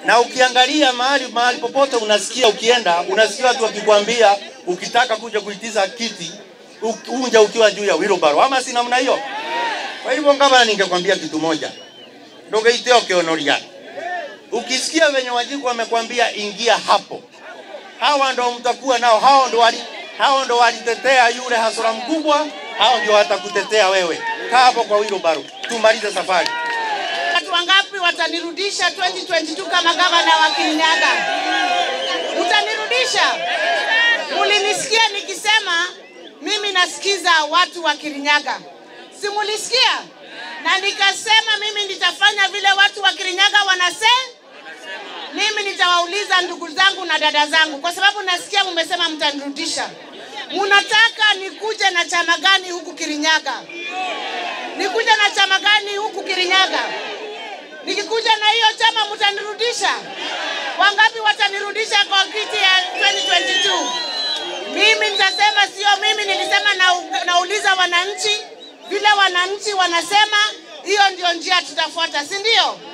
na ukiangalia mahali mahali popote unasikia ukienda, unasikia watu wakikwambia ukitaka kuja kuitiza kiti u- unja ukiwa juu ya wheelbarrow, ama si namna hiyo? Kwa hivyo ngavana, ningekwambia kitu moja, ndogeite okionoria, ukisikia venye Wanjiku wamekwambia ingia hapo, hawa ndo mtakuwa nao, hao ndo wali hao ndo walitetea yule hasura mkubwa, hao ndio watakutetea wewe. Kaa hapo kwa wheelbarrow, tumalize safari. Watu wangapi watanirudisha 2022 kama gavana wa Kirinyaga? Utanirudisha? Mulinisikia nikisema mimi nasikiza watu wa Kirinyaga, si mulisikia? Na nikasema mimi nitafanya vile watu wa Kirinyaga wanase mimi nitawauliza ndugu zangu na dada zangu, kwa sababu nasikia mumesema mtanirudisha. Munataka nikuje na chama gani huku Kirinyaga? Nikuje na chama gani huku Kirinyaga? Nikikuja na hiyo chama mtanirudisha? Wangapi watanirudisha kwa kiti ya 2022? Mimi nitasema sio mimi, nilisema na, nauliza wananchi vile wananchi wanasema, hiyo ndio njia tutafuata, si ndio?